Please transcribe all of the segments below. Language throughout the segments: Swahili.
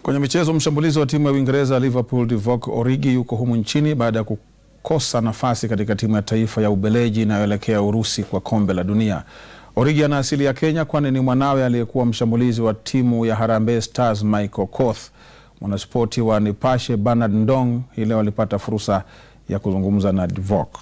Kwenye michezo, mshambulizi wa timu ya Uingereza Liverpool Divock Origi yuko humu nchini baada ya kukosa nafasi katika timu ya taifa ya Ubeleji inayoelekea Urusi kwa kombe la dunia. Origi ana asili ya Kenya kwani ni mwanawe aliyekuwa mshambulizi wa timu ya Harambee Stars Michael Koth. Mwanaspoti wa Nipashe Bernard Ndong hii leo alipata fursa ya kuzungumza na Divock.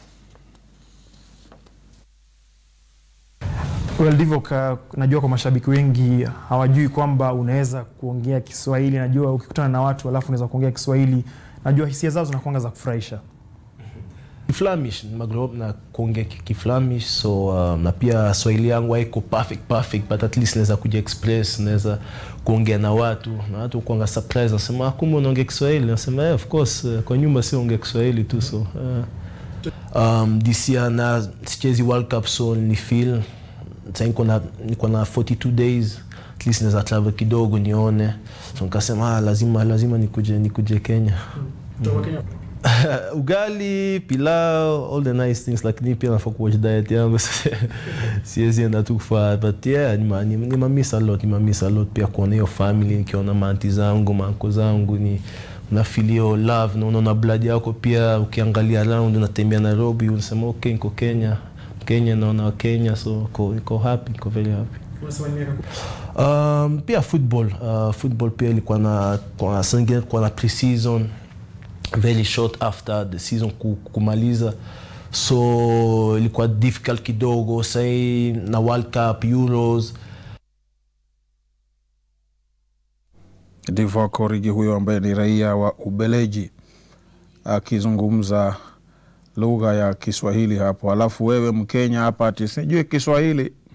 Well, Divock, uh, najua kwa mashabiki wengi hawajui kwamba unaweza kuongea Kiswahili. Najua ukikutana na watu alafu unaweza kuongea Kiswahili, najua hisia zao zinakuanga za kufurahisha. Kiflamish nimegrow up na kuongea ki- Kiflamish so um, na pia Swahili yangu haiko perfect perfect but at least naweza kuja express, naweza kuongea na watu na watu kuanga surprise, nasema "Ah, kumbe unaongea Kiswahili, nasema yeah, of course uh, kwa nyumba si ongea Kiswahili tu so uh, um, this year na sichezi World Cup so ni feel sasa niko na niko na 42 days at least naweza travel kidogo nione, so nikasema ah, lazima lazima nikuje nikuje Kenya ugali pilau all the nice things lakini pia nafaa kuwatch diet yangu siwezi enda tu kufaa but yeah nima- nima- nimamiss a lot nimamiss a lot pia kuona hiyo family nikiona maanti zangu maanko zangu ni unafeel hiyo love na unaona blood yako pia ukiangalia around unatembea Nairobi unasema okay niko Kenya Kenya naona wa Kenya so niko niko happy niko very happy Um, pia football uh, football pia ilikuwa na kwa singine kwa na pre-season very short after the season ku- kumaliza so ilikuwa difficult kidogo sai na World Cup Euros Divock Origi huyo ambaye ni raia wa Ubeleji akizungumza lugha ya Kiswahili hapo. Alafu wewe Mkenya hapa ati sijui Kiswahili,